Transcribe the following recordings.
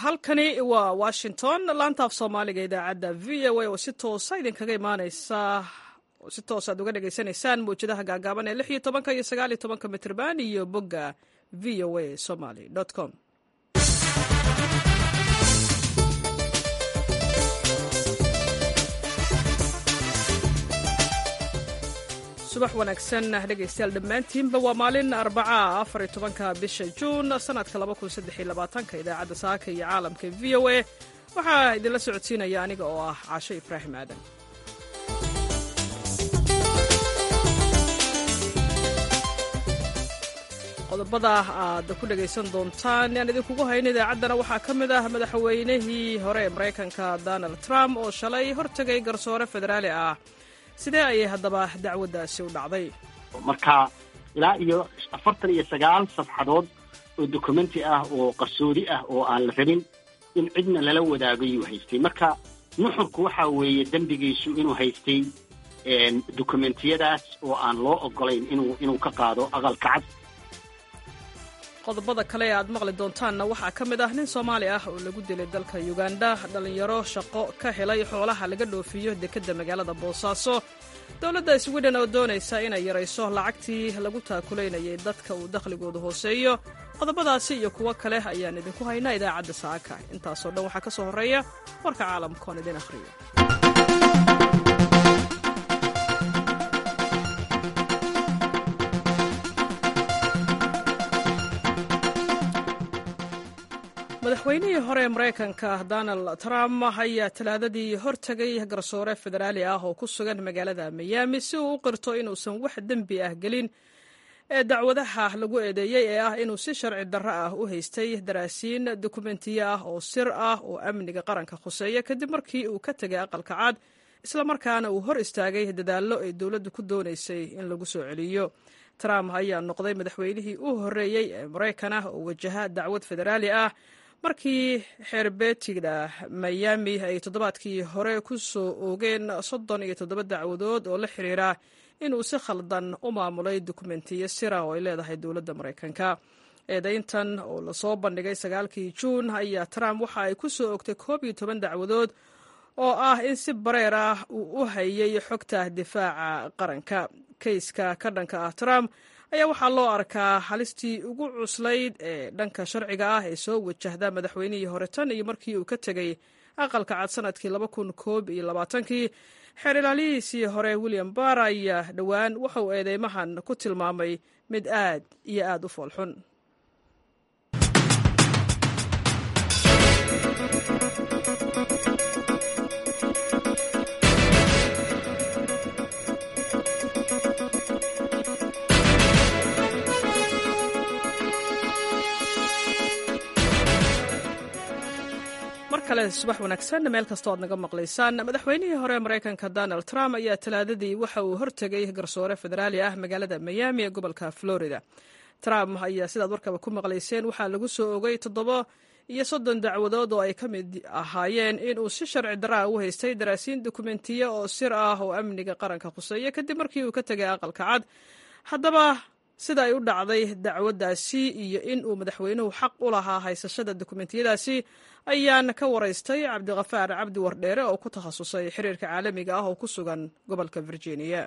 halkani waa washington laanta af soomaaliga idaacadda v o a oo si toosa idinkaga imaaneysa si toos aad uga dhagaysanaysaan mawjadaha gaagaaban ee lix iyo tobanka iyo sagaal iyo tobanka mitrban iyo bogga v o a somaly com subax wanaagsan dhegaystayaal dhammaantiinba waa maalin arbaca afar iyo tobanka bisha juun sanadka laba kun saddex iyo labaatanka idaacadda saaka iyo caalamka v o a waxaa idinla socodsiinaya aniga oo ah caasho ibraahim aadan qodobada aad ku dhagaysan doontaan aan idinkugu hayno idaacaddana waxaa ka mid ah madaxweynihii hore ee maraykanka donald trump oo shalay hortegay garsoore federaali ah sidee ayay haddaba dacwaddaasi u dhacday marka ilaa iyo afartan iyo sagaal safxadood oo dokumenti ah oo qarsoodi ah oo aan la rabin in cidna lala wadaago yuu haystay marka nuxurku waxa weeye dembigiisu inuu haystay dokumentiyadaas oo aan loo ogolayn inuu inuu ka qaado aqalka cad qodobada kale ee aad maqli doontaanna waxaa ka mid ah nin soomaali ah oo lagu dilay dalka yuganda dhallinyaro shaqo ka helay xoolaha laga dhoofiyo dekedda magaalada boosaaso dowladda swiden oo doonaysa inay yarayso lacagtii lagu taakulaynayay dadka uu dakhligooda hooseeyo qodobadaasi iyo kuwo kale ayaan idinku haynaa idaacadda saaka intaasoo dhan waxaa ka soo horreeya warka caalamkoon idin akhriyo madaxweynihii hore ee maraykanka donald trump ayaa talaadadii hortegay garsoore federaali ah oo ku sugan magaalada miyaami si uu u qirto inuusan wax dembi ah gelin ee dacwadaha lagu eedeeyey ee ah inuu si sharci darro ah u haystay daraasiin dokumentiyo ah oo sir ah oo amniga qaranka khuseeya kadib markii uu ka tegay aqalka cad islamarkaana uu hor istaagay dadaallo ay dowladdu ku doonaysay in lagu soo celiyo trump ayaa noqday madaxweynihii u horreeyey ee maraykan ah oo wajaha dacwad federaali ah markii xeerbeetiga miyaami ay toddobaadkii hore ku soo oogeen soddon iyo toddoba dacwadood oo la xiriira inuu si khaldan u maamulay dokumentiyo sira oo ay leedahay dowladda maraykanka eedayntan oo lasoo bandhigay sagaalkii juun ayaa trump waxa ay ku soo ogtay koob iyo toban dacwadood oo ah in si bareer ah uu u hayay xogta difaaca qaranka kayska ka dhanka ah trump ayaa waxaa loo arkaa halistii ugu cuslayd ee dhanka sharciga ah ee soo wajahda madaxweynihii hore tan iyo markii uu ka tegey aqalka cad sanadkii laba kun koob iyo labaatankii xeer ilaalihiisii hore william barr ayaa dhowaan wuxuu eedeymahan ku tilmaamay mid aad iyo aad u foolxun subax wanaagsan meel kastoo aad naga maqlaysaan madaxweynihii hore ee maraykanka donald trump ayaa talaadadii waxa uu hortegay garsoore federaali ah magaalada miyaami ee gobolka florida trump ayaa sidaad warkaba ku maqlayseen waxaa lagu soo ogay toddoba iyo soddon dacwadood oo ay ka mid ahaayeen inuu si sharci daraa u haystay daraasiin dokumentiyo oo sir ah oo amniga qaranka khuseeya kadib markii uu ka tegay aqalka cad haddaba sida ay u dhacday dacwaddaasi iyo in uu madaxweynuhu xaq u lahaa haysashada dokumentiyadaasi ayaan ka waraystay cabdikafaar cabdi wardheere oo ku takhasusay xiriirka caalamiga ah oo ku sugan gobolka virginia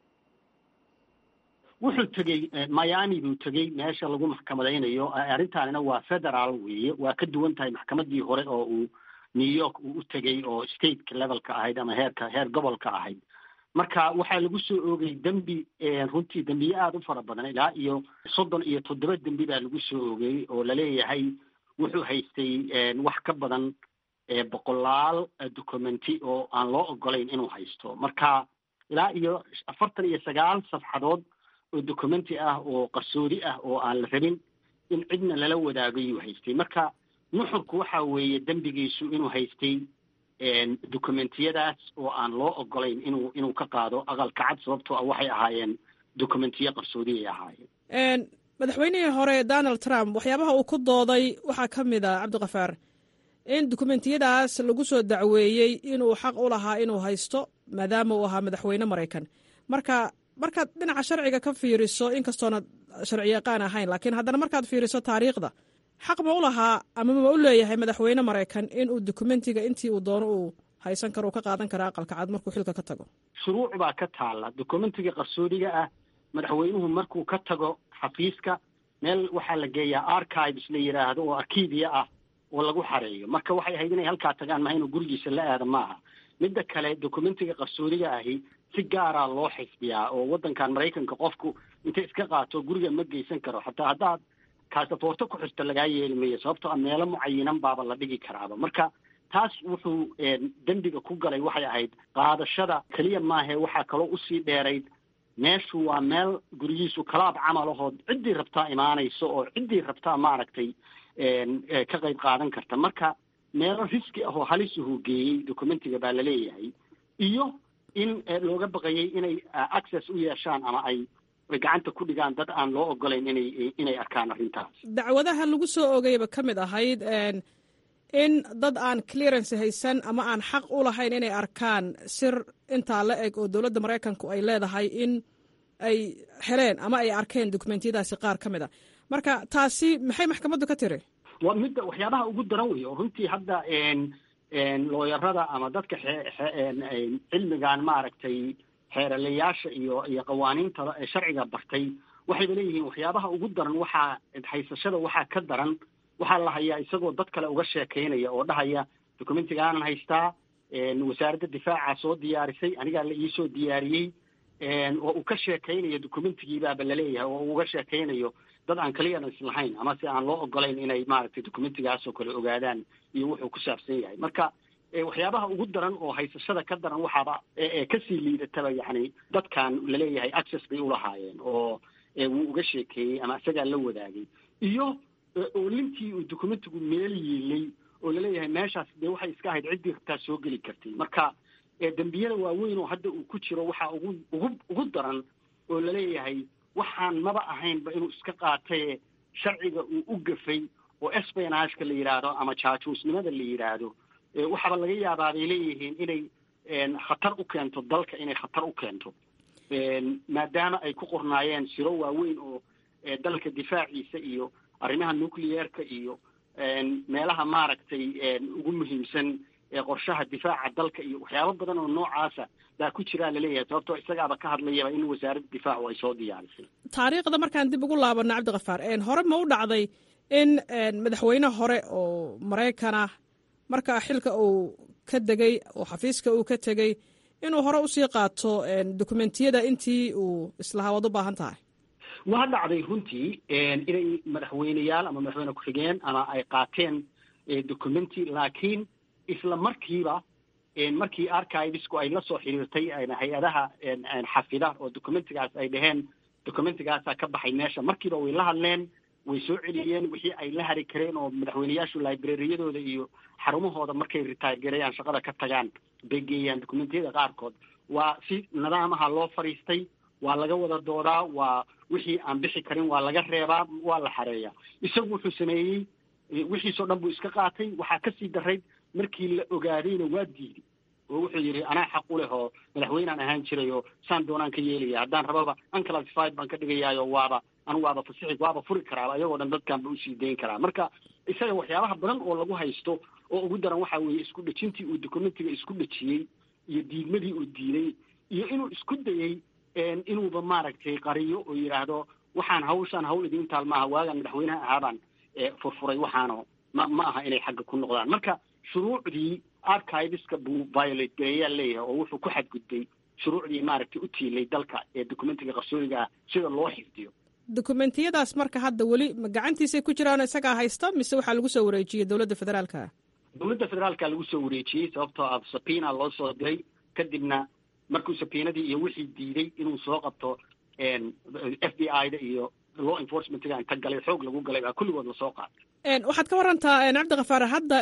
wuxuu tegey miami buu tegey meesha lagu maxkamadaynayo arrintaanina waa federaal weeye waa ka duwan tahay maxkamadii hore oo uu new york uu u tegey oo stateka levelka ahayd ama heerka heer gobolka ahayd marka waxaa lagu soo oogay dembi runtii dembiye aada u fara badan ilaa iyo soddon iyo toddoba dembi baa lagu soo oogay oo laleeyahay wuxuu haystay wax ka badan boqolaal documenti oo aan loo ogolayn inuu haysto marka ilaa iyo afartan iyo sagaal safxadood oo documenti ah oo qarsoodi ah oo aan la rabin in cidna lala wadaago yuu haystay marka nuxurku waxa weeye dembigiisu inuu haystay dokumentiyadaas oo aan loo ogolayn inuu inuu ka qaado aqalka cad sababtoo ah waxay ahaayeen dokumentiyo qarsoodi ay ahaayeen madaxweynihii hore donald trump waxyaabaha uu ku dooday waxaa ka mid ah cabdikafaar in dokumentiyadaas lagu soo dacweeyey inuu xaq u lahaa inuu haysto maadaama uu ahaa madaxweyne maraykan marka markaad dhinaca sharciga ka fiiriso inkastoona sharci yaqaan ahayn laakiin haddana markaad fiiriso taariikhda xaq ma u lahaa ama ma u leeyahay madaxweyne maraykan inuu dokumentiga intii uu doono uu haysan karo uu ka qaadan kara aqalka cad markuu xilka ka tago shuruuc baa ka taalla dokumentiga qarsoodiga ah madaxweynuhu markuu ka tago xafiiska meel waxaa la geeyaa archives la yidhaahdo oo arkiibia ah oo lagu xareeyo marka waxay ahayd inay halkaa tagaan maha inuu gurigiisa la aada maaha midda kale dokumentiga qarsoodiga ahi si gaaraa loo xisbiyaa oo waddankan maraykanka qofku intay iska qaato guriga ma geysan karo xataa haddaad kaasafoorto ku xirto lagaa yeeli mayo sababtoo a meelo mucayinan baaba la dhigi karaaba marka taas wuxuu dembiga ku galay waxay ahayd qaadashada keliya maahe waxaa kaloo usii dheerayd meeshu waa meel gurigiisu kalaab camal ahoo ciddii rabtaa imaanayso oo ciddii rabtaa maaragtay ka qayb qaadan karta marka meelo riski ahoo halisuhu geeyey documentiga baa laleeyahay iyo in looga baqayay inay access u yeeshaan ama ay gacanta ku dhigaan dad aan loo ogolayn inay inay arkaan arrintaas dacwadaha lagu soo ogayba ka mid ahayd in dad aan clearance haysan ama aan xaq u lahayn inay arkaan sir intaa la eg oo dowladda maraykanku ay leedahay in ay heleen ama ay arkeen dokumentiyadaasi qaar ka mid a marka taasi maxay maxkamaddu ka tiri waa midda waxyaabaha ugu daran wey oo runtii hadda looyarada ama dadka cilmigan maaragtay xeeralayaasha iyo iyo qawaaniinta sharciga bartay waxayba leeyihiin waxyaabaha ugu daran waxaa haysashada waxaa ka daran waxaa la hayaa isagoo dad kale uga sheekaynaya oo dhahaya documentigaanan haystaa wasaaradda difaaca soo diyaarisay anigaa la iisoo diyaariyey oo uu ka sheekaynayo documentigiibaaba laleeyahay oo uu uga sheekaynayo dad aan clearance lahayn ama si aan loo ogolayn inay maaragtay documentigaasoo kale ogaadaan iyo wuxuu ku saabsan yahay marka waxyaabaha ugu daran oo haysashada ka daran waxaaba kasii liidataba yacni dadkan laleeyahay access bay ulahaayeen oo wuu uga sheekeeyey ama isagaa la wadaagay iyo oolintii uu documentigu meel yiilay oo laleeyahay meeshaas dee waxay iska ahayd ciddii rabtaa soo geli kartay marka dembiyada waaweyn oo hadda uu ku jiro waxaa ugu ugu ugu daran oo laleeyahay waxaan maba ahaynba inuu iska qaataye sharciga uu u gafay oo espionageka la yidhaahdo ama jaajuusnimada la yidhaahdo waxaaba laga yaabaa bay leeyihiin inay khatar u keento dalka inay khatar u keento maadaama ay ku qornaayeen siro waaweyn oo dalka difaaciisa iyo arrimaha nucleerka iyo meelaha maaragtay ugu muhiimsan qorshaha difaaca dalka iyo waxyaabo badan oo noocaasa baa ku jiraa laleeyahay sababtoo isagaaba ka hadlayaba in wasaaradda difaacu ay soo diyaarisay taariikhda markaan dib ugu laabano cabdikafaar hore ma u dhacday in madaxweyne hore oo maraykana markaa xilka uu ka degay oo xafiiska uu ka tegey inuu hore usii qaato dokumentiyada intii uu islahaa waad u baahan tahay waa dhacday runtii inay madaxweyneyaal ama madaxweyne ku-xigeen ama ay qaateen documenti laakiin isla markiiba markii archivesku ay la soo xiriirtay hay-adaha xafida oo documentigaas ay dhaheen documentigaasaa ka baxay meesha markiiba way la hadleen way soo celiyeen wixii ay la hari kareen oo madaxweyneyaashu librariyadooda iyo xarumahooda markay retire gareeyaan shaqada ka tagaan bay geeyaan documentiyada qaarkood waa si nidaamaha loo fadhiistay waa laga wada doodaa waa wixii aan bixi karin waa laga reebaa waa la xareeyaa isagu wuxuu sameeyey wixiisoo dhan buu iska qaatay waxaa kasii darayd markii la ogaadayna waa diiday oo wuxuu yidhi anaa xaq u leh oo madaxweynaan ahaan jiray oo saan doonaan ka yeelaya haddaan rababa unclassified baan ka dhigayaayo waaba anu waaba fasixi waaba furi karaaba ayagoo dhan dadkan ba usii dayn karaa marka isaga waxyaabaha badan oo lagu haysto oo ugu daran waxaa weeye isku dhejintii uu documentiga isku dhejiyey iyo diidmadii uu diiday iyo inuu isku dayey inuuba maaragtay qariyo oo yidhaahdo waxaan hawshaan hawl idiin taal maaha waagaan madaxweynaha ahaabaan furfuray waxaano ma ma aha inay xagga ku noqdaan marka shuruucdii archiveska buu violate gareeyaa leeyahay oo wuxuu ku xadgudbay shuruucdii maaragtay u tiilay dalka ee documentiga qarsoodiga ah sida loo xifdiyo dokumentiyadaas marka hadda weli ma gacantiisay ku jiraan isagaa haysta mise waxaa lagu soo wareejiyey dowladda federaalka dowladda federaalka lagu soo wareejiyey sababtoo ah sabina loo soo diray kadibna markuu sabiinadii iyo wixii diiday inuu soo qabto f b i da iyo law enforcementga inta galay xoog lagu galay baa kulligood lasoo qaatay waxaad ka warantaa cabdikafaar hadda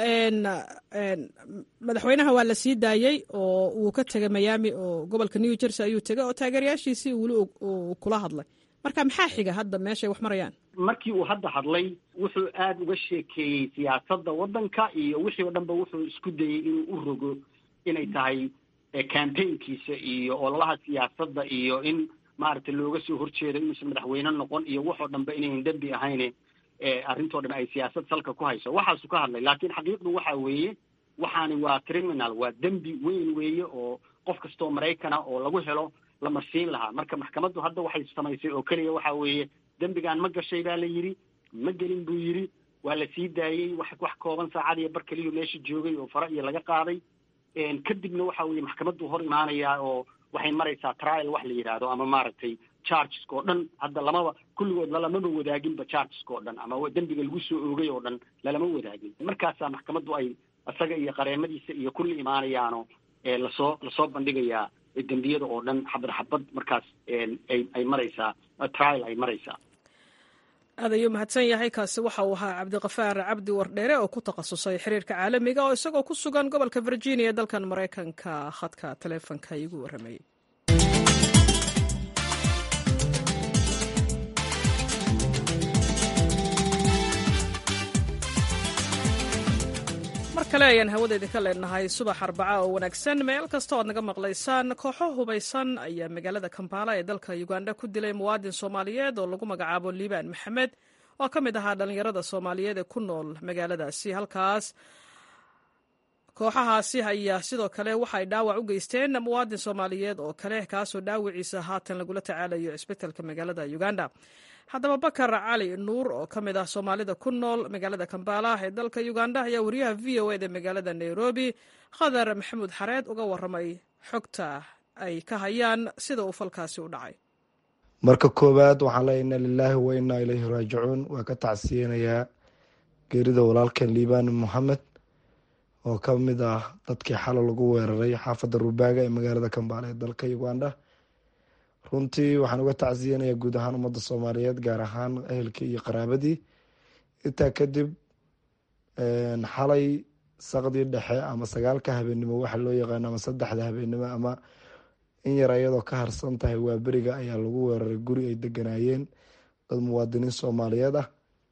madaxweynaha waa la sii daayey oo uu ka tegay miami oo gobolka new jersey ayuu tegay oo taageerayaashiisii weli uu kula hadlay marka maxaa xiga hadda meeshay wax marayaan markii uu hadda hadlay wuxuu aada uga sheekeeyey siyaasadda waddanka iyo wixii o dhanba wuxuu isku dayey inuu u rogo inay tahay campaignkiisa iyo ololaha siyaasadda iyo in maaragtay looga soo horjeedo inuusan madaxweyne noqon iyo waxoo dhanba inayn dembi ahayne arrintoo dhan ay siyaasad salka ku hayso waxaasu ka hadlay laakiin xaqiiqdu waxa weeye waxaani waa criminal waa dembi weyn weeye oo qof kastoo maraykana oo lagu helo la marsiin lahaa marka maxkamaddu hadda waxay samaysay oo keliya waxa weeye dembigan ma gashay baa la yidhi ma gelin buu yidhi waa la sii daayey wax wax kooban saacad iyo bar keliyu meesha joogay oo fara iyo laga qaaday kadibna waxa weeye maxkamaddu hor imaanayaa oo waxay maraysaa trial wax la yidhaahdo ama maaragtay chargeska oo dhan hadda lamaba kulligood lalamaba wadaaginba chargeska oo dhan ama dembiga lagu soo oogay oo dhan lalama wadaagin markaasaa maxkamaddu ay isaga iyo qareemadiisa iyo kulli imaanayaano lasoo lasoo bandhigayaa dembiyada oo dhan xabad xabad markaas ay ay maraysaa trial ay maraysaa aad ayuu mahadsan yahay kaasi waxa uu ahaa cabdiqafaar cabdi wardheere oo ku takhasusay xiriirka caalamiga oo isagoo ku sugan gobolka virginia dalkan maraykanka khadka taleefonka iigu warramayey mar kale ayaan hawada idinka leenahay subax arbaca oo wanaagsan meel kasta oad naga maqlaysaan kooxo hubaysan ayaa magaalada kampala ee dalka uganda ku dilay muwaadin soomaaliyeed oo lagu magacaabo liibaan maxamed oo ka mid ahaa dhallinyarada soomaaliyeed ee ku nool magaaladaasi halkaas kooxahaasi ayaa sidoo kale waxay dhaawac u geysteen muwaadin soomaaliyeed oo kale kaasoo dhaawiciisa haatan lagula tacaalayo cisbitalka magaalada uganda haddaba bakar cali nuur oo ka mid ah soomaalida ku nool magaalada kambala ee dalka uganda ayaa wariyaha v o eda magaalada nairobi khadar maxamuud xareed uga waramay xogta ay ka hayaan sida uu falkaasi u dhacay marka koowaad waxaan leeya inna lilaahi wa innaa ilayhi raajicuun waa ka tacsiyeynayaa geerida walaalkan liibaan moxamed oo ka mid ah dadkii xalo lagu weeraray xaafadda rubaaga ee magaalada kambaale ee dalka uganda runtii waxaan uga tacsiyanayaa guud ahaan ummadda soomaaliyeed gaar ahaan ehelkii iyo qaraabadii intaa kadib xalay saqdii dhexe ama sagaalka habeenimo waxa loo yaqaano ama saddexda habeenimo ama in yar ayadoo ka harsan tahay waa beriga ayaa lagu weeraray guri ay deganaayeen dad muwaadiniin soomaaliyeed ah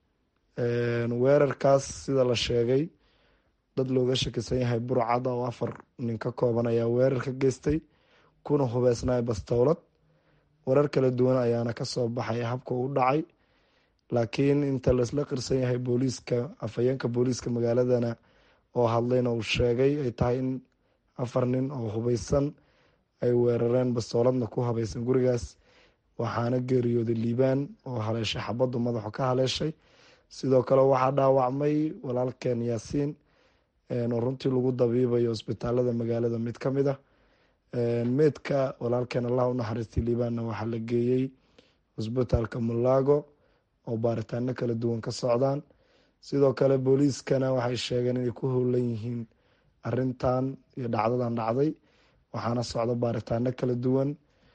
weerarkaas sida la sheegay dad looga shakisan yahay burcada oo afar nin ka kooban ayaa weerar ka geystay kuna hubeysnay bastowlad warar kala duwan ayaana kasoo baxay habka u dhacay laakiin inta laisla qirsan yahay booliiska afhayeenka booliiska magaaladana oo hadlayna uu sheegay ay tahay in afar nin oo hubeysan ay weerareen bastooladna ku habaysan gurigaas waxaana geeriyooday liibaan oo haleeshay xabaddu madaxu ka haleeshay sidoo kale waxaa dhaawacmay walaalkeen yaasiin oo runtii lagu dabiibayo isbitaalada magaalada mid ka mid ah meydka walaalkeen allah unaxariistay liibaanna waxaa la geeyey cusbitaalka mulago oo baaritaano kala duwan ka socdaan sidoo kale booliiskana waxay sheegeen inay ku howlan yihiin arintan iyo dhacdadan dhacday waxaana socda baaritaano kala duwan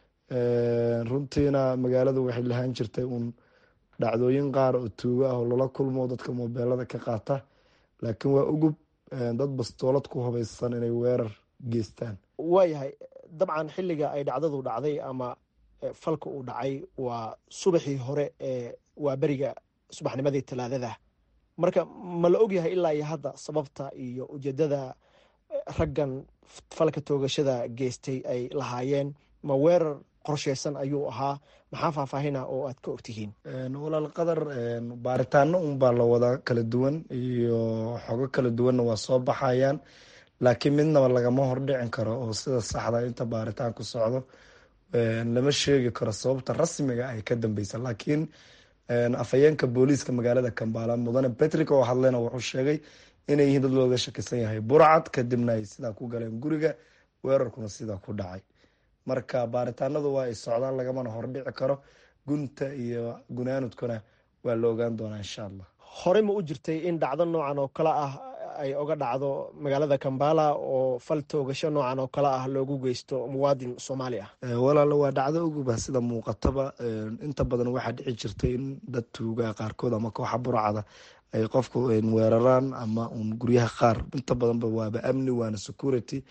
runtiina magaaladu waxay lahaan jirtay uun dhacdooyin qaar oo tuugo ah oo lala kulmo dadka mobeelada ka qaata laakiin waa ugub dad bastoolad ku hubaysan inay weerar geystaan waayahay dabcan xilliga ay dhacdadu dhacday ama falka uu dhacay waa subaxii hore ee waa beriga subaxnimadii talaadada marka ma la ogyahay ilaa iyo hadda sababta iyo ujeedada raggan falka toogashada geystay ay lahaayeen ma weerar qorsheysan ayuu ahaa maxaa faahfaahina oo aad ka ogtihiin walaal qadar baaritaano unbaa la wadaa kala duwan iyo xogo kala duwanna waa soo baxayaan laakiin midnaba lagama hordhicin karo oo sida saxda inta baaritaan ku socdo lama sheegi karo sababta rasmiga ay ka dambeysa laakiin afhayeenka booliiska magaalada kambala mudane patrick oo hadleyna wuxuu sheegay inay yihiin dad looga shakisan yahay burcad kadibna ay sidaa ku galeen guriga weerarkuna sidaa ku dhacay marka baaritaanadu waa ay socdaan lagamana hordhici karo gunta iyo gunaanudkuna waa la ogaan doonaa insha allah horey ma u jirtay in dhacdo noocan oo kale ah ay oga dhacdo magaalada kambala oo fal toogasho noocan oo kale ah loogu geysto muwaadin soomaali ah walaalo waa dhacdo uguba sida muuqataba inta badan waxaa dhici jirtay in dad tuuga qaarkood ama kooxa burcada ay qofku weeraraan ama un guryaha qaar inta badanba waaba amni waana security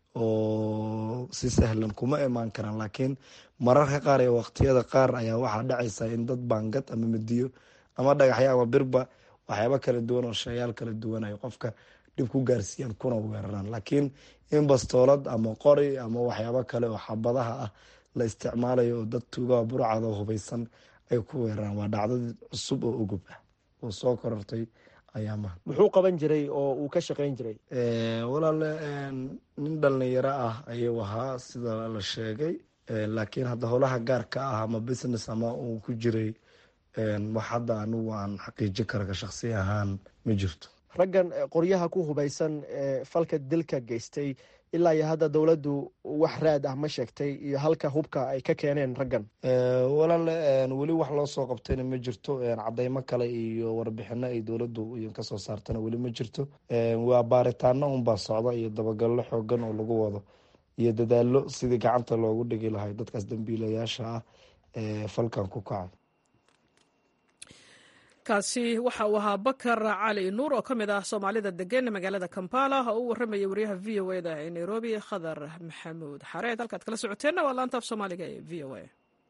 oo si sahlan kuma imaan karaan laakiin mararka qaar ee waqtiyada qaar ayaa waxaa dhacaysa in dad baangad ama midiyo ama dhagaxyo ama birba waxyaaba kala duwan oo shayaal kala duwan ay qofka dhib ku gaarsiiyaan kuna weeraraan laakiin in bastoolad ama qori ama waxyaabo kale oo xabadaha ah la isticmaalayo oo dad tuugaha burcada hubaysan ay ku weeraraan waa dhacdad cusub oo ugub ah uu soo korortay ayaamaha muxuu qaban jiray oo uu ka shaqeyn jiray walaale nin dhalinyaro ah ayuu ahaa sida la sheegay laakiin hadda howlaha gaarka ah ama business ama uu ku jiray wax hadda anigu aan xaqiiji kara ka shaksi ahaan ma jirto raggan qoryaha ku hubaysan ee falka dilka geystay ilaa iyo hadda dowladdu wax raad ah ma sheegtay iyo halka hubka ay ka keeneen raggan walaale weli wax loo soo qabtayna ma jirto cadeymo kale iyo warbixino ay dowladdu kasoo saartana weli ma jirto waa baaritaano unbaa socda iyo dabagallo xoogan oo lagu wado iyo dadaalo sidii gacanta loogu dhigi lahay dadkaas dambiilayaasha ah ee falkan ku kacay kaasi waxa uu ahaa bakar cali nuur oo ka mid ah soomaalida degan magaalada kampala oo u warramaya wariyaha v o eda ee nairobi khadar maxamuud xareed halkaad kala socoteenna waa laantaaf soomaaliga ee v o a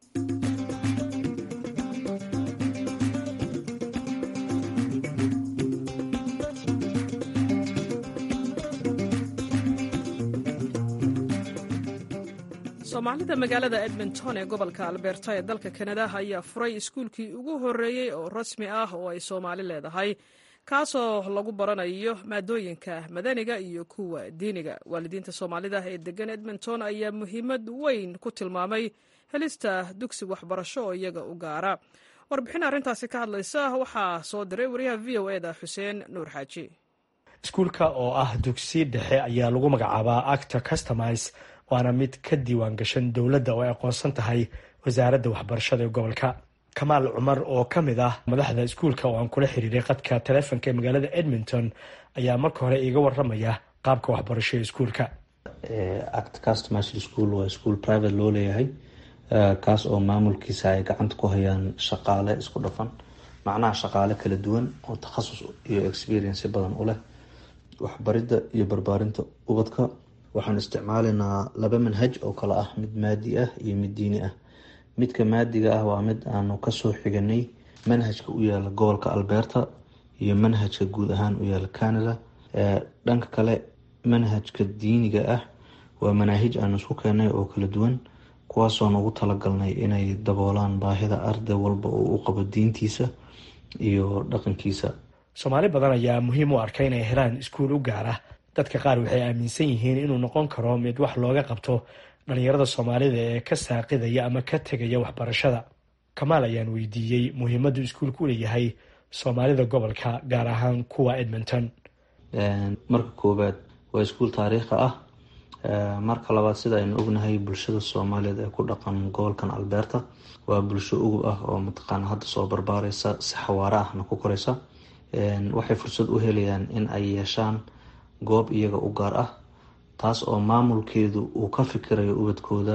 soomaalida magaalada edmonton ee gobolka alberta ee dalka kanada ayaa furay iskuulkii ugu horreeyey oo rasmi ah oo ay soomaali leedahay kaasoo lagu baranayo maadooyinka madaniga iyo kuwa diiniga waalidiinta soomaalida ee degan edmonton ayaa muhiimad weyn ku tilmaamay helista dugsi waxbarasho oo iyaga u gaara warbixin arrintaasi ka hadlaysa waxaa soo diray wariyaha v o eda xuseen nuur xaaji iskuulka oo ah dugsi dhexe ayaa lagu magacaabaa acta customise waana mid ka diiwaan gashan dowladda oo ay aqoonsan tahay wasaaradda waxbarashada ee gobolka kamaal cumar oo ka mid ah madaxda iskuulka oo aan kula xiriiray qadka taleefonka ee magaalada edmonton ayaa marka hore iiga waramaya qaabka waxbarasho ee iskuulka act customer school waa iskuol private loo leeyahay kaas oo maamulkiisa ay gacanta ku hayaan shaqaale isku dhafan macnaha shaqaale kala duwan oo takhasus iyo experience badan u leh waxbaridda iyo barbaarinta ubadka waxaan isticmaalaynaa laba manhaj oo kale ah mid maadi ah iyo mid diini ah midka maadiga ah waa mid aanu kasoo xiganay manhajka u yaala gobolka alberta iyo manhajka guud ahaan u yaala canada dhanka kale manhajka diiniga ah waa manaahij aanu isku keenay oo kala duwan kuwaasoo nagu talagalnay inay daboolaan baahida arday walba oo u qabo diintiisa iyo dhaqankiisa soomaali badan ayaa muhiim u arka inay helaan iskuul u gaar ah dadka qaar waxay aaminsan yihiin inuu noqon karo mid wax looga qabto dhalinyarada soomaalida ee ka saaqidaya ama ka tegaya waxbarashada kamaal ayaan weydiiyey muhiimaddu iskuulku u leeyahay soomaalida gobolka gaar ahaan kuwa edmonton marka koowaad waa iskuul taariikhi ah marka labaad sida aynu ognahay bulshada soomaaliyeed ee ku dhaqan gobolkan alberta waa bulsho ugub ah oo mataqaana hadda soo barbaareysa si xawaare ahna ku koreysa waxay fursad u helayaan in ay yeeshaan goob iyaga u gaar ah taas oo maamulkeedu uu ka fikirayo ubadkooda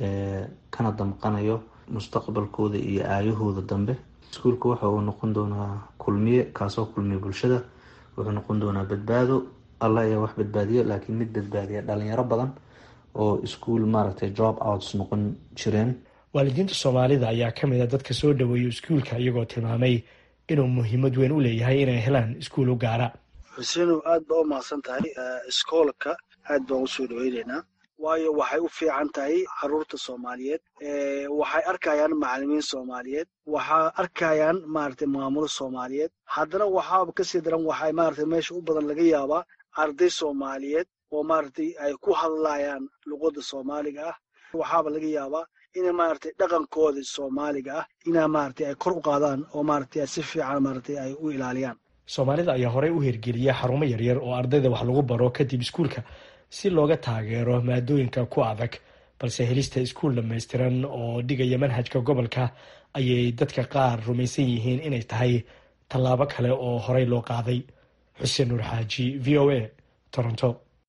kana damqanayo mustaqbalkooda iyo aayahooda dambe iskuulka waxa uu noqon doonaa kulmiye kaasoo kulmiye bulshada wuxuu noqon doonaa badbaado alla ayaa wax badbaadiyo laakiin mid badbaadiya dhalinyaro badan oo iskuol maaragtay job outs noqon jireen waalidiinta soomaalida ayaa ka mid a dadka soo dhaweeya iskuulka iyagoo tilmaamay inuu muhiimad weyn u leeyahay inay helaan iskuul u gaara xusenow aad baa u mahadsan tahay iskoolka aad baan usoo dhaweyneynaa waayo waxay u fiican tahay caruurta soomaaliyeed waxay arkayaan macalimiin soomaaliyeed waxaa arkayaan maaragtay maamulo soomaaliyeed haddana waxaaba kasii daran waxay maaragtay meesha u badan laga yaabaa arday soomaaliyeed oo maaragtay ay ku hadlayaan luqadda soomaaliga ah waxaaba laga yaabaa ina maaragtay dhaqankooda soomaaliga ah inaa maaragtay ay kor u qaadaan oo maaragtay si fiican maaragtay ay u ilaaliyaan soomaalida ayaa horey u hirgeliya xarumo yaryar oo ardayda wax lagu baro kadib iskuulka si looga taageero maadooyinka ku adag balse helista iskuul dhammaystiran oo dhigaya manhajka gobolka ayay dadka qaar rumaysan yihiin inay tahay tallaabo kale oo horey loo qaaday xuseen nuur xaaji v o a toronto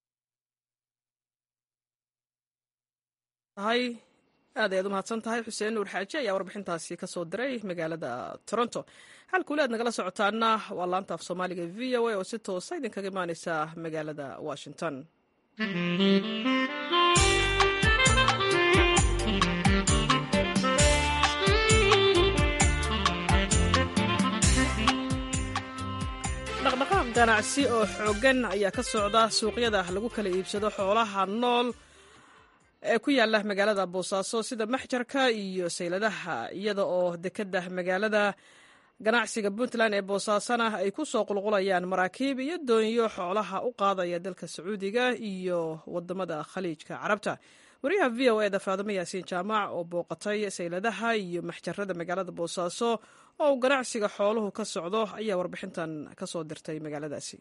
aad ayaad u mahadsan tahay xuseen nuur xaaji ayaa warbixintaasi ka soo diray magaalada toronto xalkuuli aad nagala socotaana waa laanta af soomaaliga v o a oo si toosa idinkaga imaaneysa magaalada washington dhaqdhaqaaq ganacsi oo xooggan ayaa ka socda suuqyada lagu kala iibsado xoolaha nool ee ku yaala magaalada boosaaso sida maxjarka iyo sayladaha iyada oo dekeda magaalada ganacsiga puntland ee boosaasana ay ku soo qulqulayaan maraakiib iyo doonyo xoolaha u qaadaya dalka sacuudiga iyo wadamada khaliijka carabta wariyaha v o eda faadimo yaasiin jaamac oo booqatay sayladaha iyo maxjarada magaalada boosaaso oo uu ganacsiga xooluhu ka socdo ayaa warbixintan ka soo dirtay magaaladaasi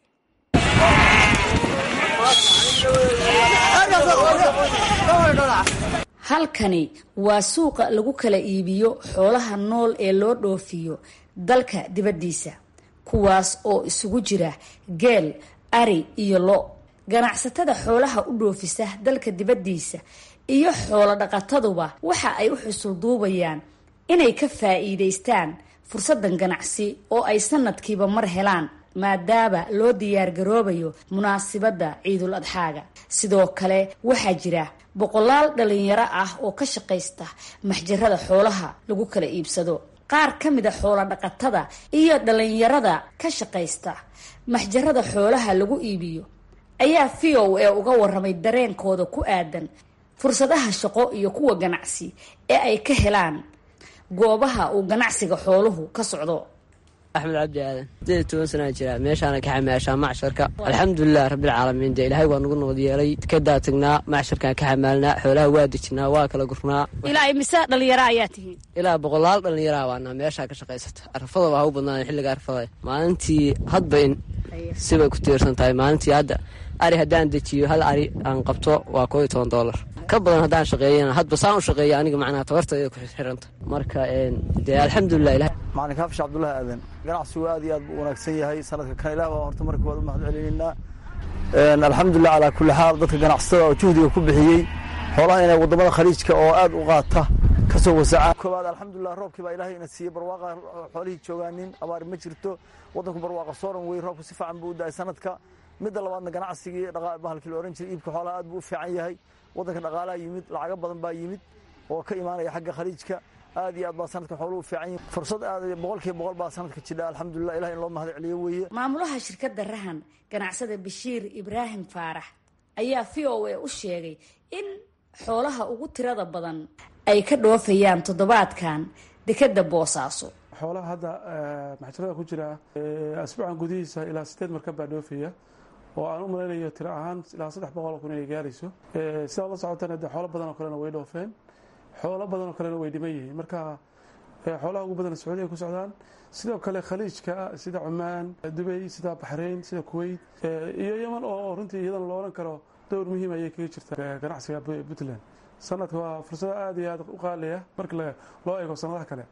halkani waa suuqa lagu kala iibiyo xoolaha nool ee loo dhoofiyo dalka dibaddiisa kuwaas oo isugu jira geel ari iyo lo ganacsatada xoolaha u dhoofisa dalka dibaddiisa iyo xoolo dhaqataduba waxa ay u xusul duubayaan inay ka faa'iidaystaan fursadan ganacsi oo ay sanadkiiba mar helaan maadaama loo diyaargaroobayo munaasibadda ciidul adxaaga sidoo kale waxaa jira boqolaal dhalinyaro ah oo ka shaqaysta maxjarada xoolaha lagu kala iibsado qaar ka mid a xoolo dhaqatada iyo dhalinyarada ka shaqaysta maxjarada xoolaha lagu iibiyo ayaa v o a uga waramay dareenkooda ku aadan fursadaha shaqo iyo kuwa ganacsi ee ay ka helaan goobaha uu ganacsiga xooluhu ka socdo axmed cabdi aadan sideed toban sanaa jira meeshaana ka xamaashaa macsharka alxamdulilah rabbilcaalamiin dee ilaahay waa nagu nabad yeelay kadaa tagnaa macsharkaan ka xamaalnaa xoolaha waa dejinaa waa kala gurnaa ilaa imise dhalinyaro ayaa tihiin ilaa boqolaal dhallinyaraa waanaa meeshaa ka shaqaysata arfada waa u badnaan xilliga arfada maalintii hadba in sibay ku tiirsan tahay maalintii hadda ari haddaan dejiyo hal ari aan qabto waa koo iyo toban doolar ka badan haddaan shaqeeyana hadba saan u shaqeeya aniga macnaha tabartayda ku xiranta marka dee alxamdulilah ilahay macalin kaafisha cabdullaahi aadan ganacsigu aad iyo aad buu wanaagsan yahay sanadka kan ilaah baa horta markii waad u mahad celinaynaa alxamdulilah calaa kulli xaal dadka ganacsatada oo juhdiga ku bixiyey xoolaha inay wadamada khaliijka oo aad u qaata kasoo wasacaan koowaad alxamdulilah roobkii baa ilahay ina siiyey barwaaqa xoolihii joogaanin abaari ma jirto wadanku barwaaqa sooran wey roobku si fiican buu u da-ay sanadka midda labaadna ganacsigii bahalkii la ohan jiray iibka xoolaha aad buu u fiican yahay wadanka dhaqaalaha yimid lacago badan baa yimid oo ka imaanaya xagga khaliijka aad iyo aad baa sanadka xooluhu fiican yihin fursad aad boqolkiiba boqol baa sanadka jidha alxamdulilah ilahi in loo mahad celiyo weeye maamulaha shirkadda rahan ganacsada bashiir ibraahim faarax ayaa v o a u sheegay in xoolaha ugu tirada badan ay ka dhoofayaan toddobaadkan dekeda boosaaso xoolaha hadda maxjarada ku jira asbuucan gudihiisa ilaa sideed markab baa dhoofaya oo aan u malaynayo tiro ahaan ilaa saddex boqol oo kun inay gaarayso sidaad la socotana de xoolo badan oo kalena way dhoofeen xoolo badan oo kalena way dhiman yihiin marka xoolaha ugu badan sacuudiya ku socdaan sidoo kale khaliijka sida cumaan dubay sida baxrayn sida kuwait iyo yeman oo runtii iyadana lo odhan karo dowr muhiim ayay kaga jirta ganacsiga puntland sanadka waa fursado aad iyo aad u qaaliya marka loo eego sanadaha kale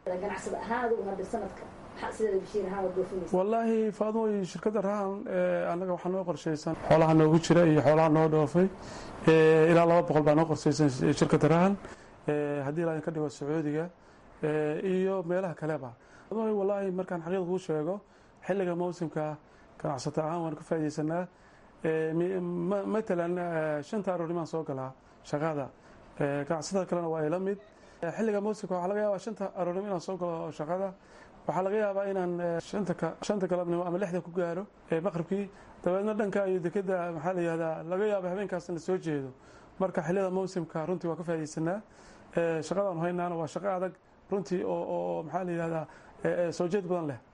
wallaahi faadmo shirkadda rahan annaga waxaa noo qorshaysan xoolaha noogu jira iyo xoolaha noo dhoofay ilaa laba boqol baa noo qorshaysan shirkadda rahan haddii ilaa ka dhigo sacuudiga iyo meelaha kaleba wallaahi markaan xaqiiqa kuu sheego xilliga mawsimka ganacsato ahaan waan ka faaidaysanaa matalan shanta aroornimaan soo galaa shaqada ganacsatada kalena waa ila mid xilliga mawsimka waxaa laga yaabaa shanta aroornimo inaan soo galo shaqada waxaa laga yaabaa inaan shanta galabnimo ama lixda ku gaaro maqribkii dabeedna dhanka iyo dekeda maxaa la yihahdaa laga yaaba habeenkaas la soo jeedo marka xilliyada mawsimka runtii waa ka faa'idaysanaa shaqadaan haynaana waa shaqo adag runtii oo maxaa la yihahdaa soo jeed badan leh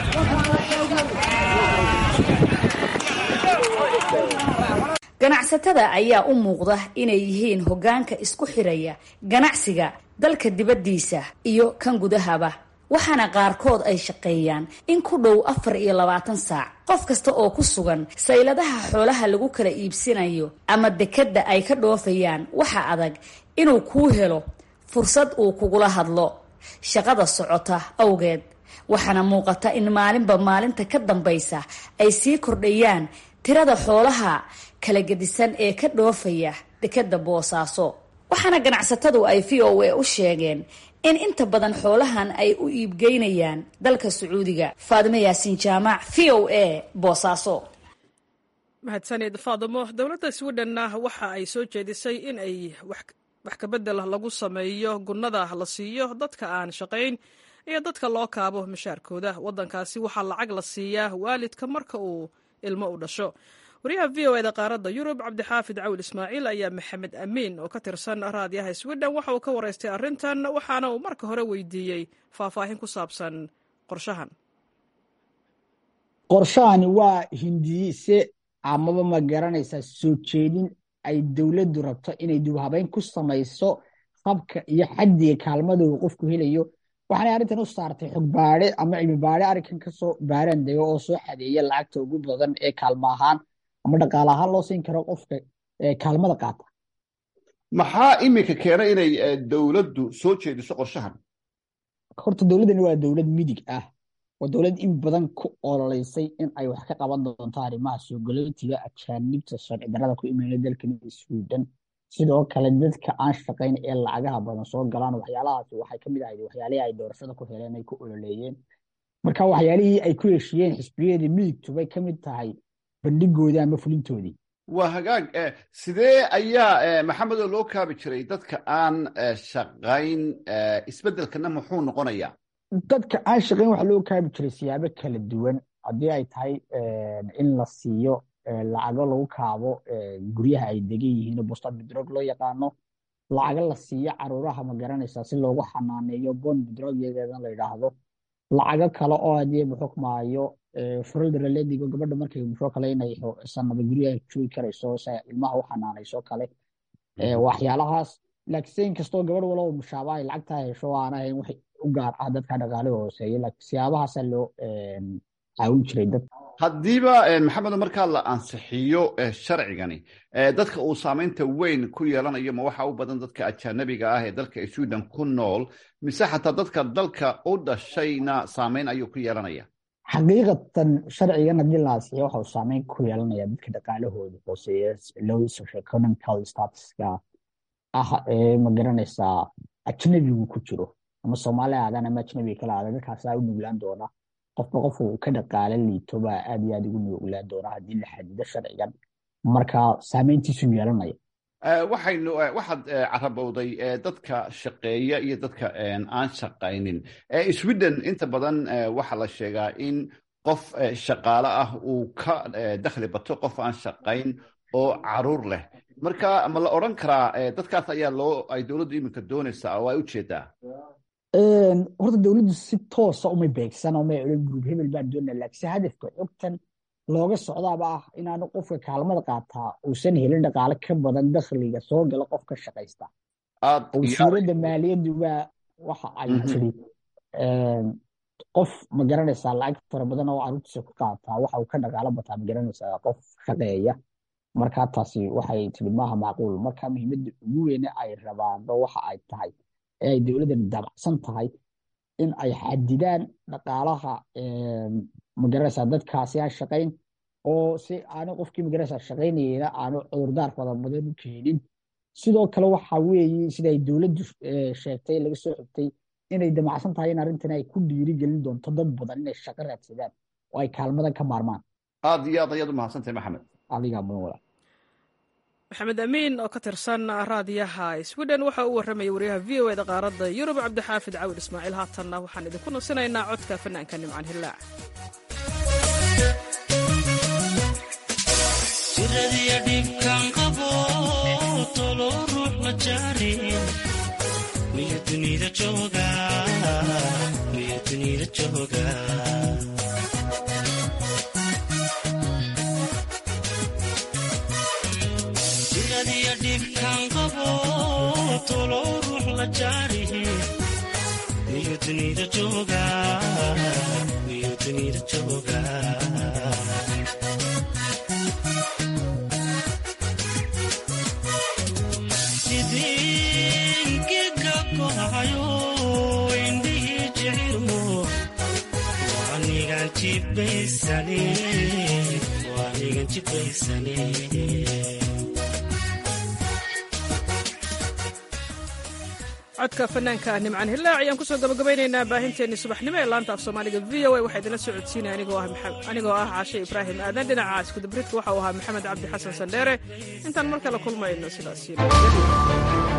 ganacsatada ayaa u muuqda inay yihiin hoggaanka isku xiraya ganacsiga dalka dibaddiisa iyo kan gudahaba waxaana qaarkood ay shaqeeyaan in ku dhow afar iyo labaatan saac qof kasta oo ku sugan sayladaha xoolaha lagu kala iibsanayo ama dekedda ay ka dhoofayaan waxa adag inuu kuu helo fursad uu kugula hadlo shaqada socota awgeed waxaana muuqata in maalinba maalinta ka dambaysa ay sii kordhayaan tirada xoolaha kala gedisan ee ka dhoofaya dekedda boosaaso waxaana ganacsatadu ay v o a u sheegeen in inta badan xoolahan ay u iibgeynayaan dalka sacuudiga faadimo yaasiin jaamac v o a boosaaso mahadsanid faadimo dowladda swidhenna waxa ay soo jeedisay in ay wax kabedel lagu sameeyo gunnada la siiyo dadka aan shaqayn iyo dadka loo kaabo mashaarkooda waddankaasi waxaa lacag la siiyaa waalidka marka uu ilmo u dhasho wariyaha v o eda qaaradda yurub cabdixaafid cawl ismaaciil ayaa maxamed amiin oo ka tirsan raadiyaha swidhen waxa uu ka waraystay arrintan waxaana uu marka hore weydiiyey faahfaahin ku saabsan qorshahan qorshahani waa hindiise amaba ma garanaysaa soo jeedin ay dowladdu rabto inay dubhabeyn ku samayso habka iyo xaddiga kaalmada uu qofku helayo waxaanay arrintan u saartay xog baade ama cilmi baade arrinkan kasoo baaraan dego oo soo xadeeya lacagta ugu badan ee kaalmo ahaan ama dhaqaale ahaan loo siin karo qofka kaalmada qaata maxaa iminka keena inay dowladdu soo jeediso qorshahan horta dowladdani waa dowlad midig ah waa dowlad in badan ku ololeysay in ay wax ka qaban doonto arrimaha soo galootiga ajaanibta sharci darrada ku imayna dalkan sweden sidoo kale dadka aan shaqayn ee lacagaha badan soo galaan waxyaalahaasi waxay ka mid ahayd waxyaalihii ay doorashada ku heleen ay ku ololeeyeen marka waxyaalihii ay ku heshiyeen xisbiyadii midigtu bay ka mid tahay bandhigoodii ama fulintoodii waa hagaag sidee ayaa maxamedoo loo kaabi jiray dadka aan shaqayn isbeddelkana muxuu noqonayaa dadka aan shaqayn waxaa loo kaabi jiray siyaabo kala duwan haddii ay tahay in la siiyo lacago lagu kaabo guryaha ay degan yihiin bosta bidrog loo yaqaano lacago la siiyo caruuraha ma garanaysaa si loogu xanaaneeyo bon bidrog iyageedan la yidhaahdo lacago kale oo hadii muxukmaayo furaldaraledigo gabadha markay muxuu kale inay sanada guryaha joogi karayso si ilmaha u xanaanayso kale waxyaalahaas laakiinse inkastoo gabadh walaba mushaaba ay lacagtaa hesho aan ahayn wax u gaar ah dadka dhaqaale hooseeya laakiin siyaabahaasaa loo caawin jiray dad haddiiba maxamedo markaa la ansixiyo sharcigani dadka uu saamaynta weyn ku yeelanayo ma waxa u badan dadka ajaanabiga ah ee dalka sweden ku nool mise xataa dadka dalka u dhashayna saamayn ayuu ku yeelanaya xaqiiqatan sharcigan haddii la ansixiyo waxa uu saameyn ku yeelanaya dadka dhaqaalahooda hooseeya low socioeconomical statuska ah ee ma garanaysaa ajnabigu ku jiro ama soomaali aadan ama ajnabiga kala aadan dadkaasaa u nuglaan doona qofba qofka uu ka dhaqaale liito baa aad iyo aad ugu nuglaan doona haddii la xadido sharcigan marka saameyntiisu yeelanaya waxaynu waxaad carabowday dadka shaqeeya iyo dadka aan shaqaynin sweden inta badan waxaa la sheegaa in qof shaqaale ah uu ka dakhli bato qof aan shaqayn oo caruur leh marka ma la odran karaa dadkaas ayaa loo ay dowladdu iminka doonaysaa oo ay u jeedaa horta dowladdu si toosa umay beegsan umay odhan gruub hebel baan doonaa laakiinse hadafka xogtan looga socdaaba ah inaanu qofka kaalmada qaataa uusan helin dhaqaale ka badan dakhliga soo gala qofka shaqaysta wasiiradda maaliyadduba waxa ay tiri qof ma garanaysaa lacag fara badan oo caruurtiisa ku qaataa waxa uu ka dhaqaalo bataa ma garanaysaa qof shaqeeya marka taasi waxay tiri maaha macquul marka muhiimadda ugu weyne ay rabaanba waxa ay tahay ee ay dowladdan dabacsan tahay in ay xadidaan dhaqaalaha magaranaysaa dadkaasi aan shaqayn oo si aanu qofkii magaranaysaa shaqaynayena aanu cudurdaar fara badan u keenin sidoo kale waxa weeye sida ay dowladdu sheegtay laga soo xigtay inay damacsan tahay in arrintan ay ku dhiiri gelin doonto dad badan inay shaqo raadsadaan oo ay kaalmadan ka maarmaan aad iyo aad ayaad u mahadsantahay maxamed adigaa mudan walaa maxamed amiin oo ka tirsan raadiyaha sweden waxa uu warramaya wariyaha v o eda qaaradda yurub cabdixaafid cawil ismaaciil haatanna waxaan idinku nusinaynaa codka fanaanka nimcan hillaac jiradiya dhibkan qabo tolo ruux ma jaarin miyo dunida jooga miyo dunida jooga jiradiya dhibkan qabo tolo ruux la jaarihi miyo dunida jooga miyo dunida jooga codka fanaanka nimcan hillaac ayaan kusoo gabagabaynaynaa baahinteenii subaxnimo ee laanta af soomaaliga v o a waxaa idinla soo codsiinaya anigoo ah caashe ibraahim aadan dhinaca iskudabridka waxa uu ahaa maxamed cabdi xasan sandheere intaan mar kale kulmayno sidaas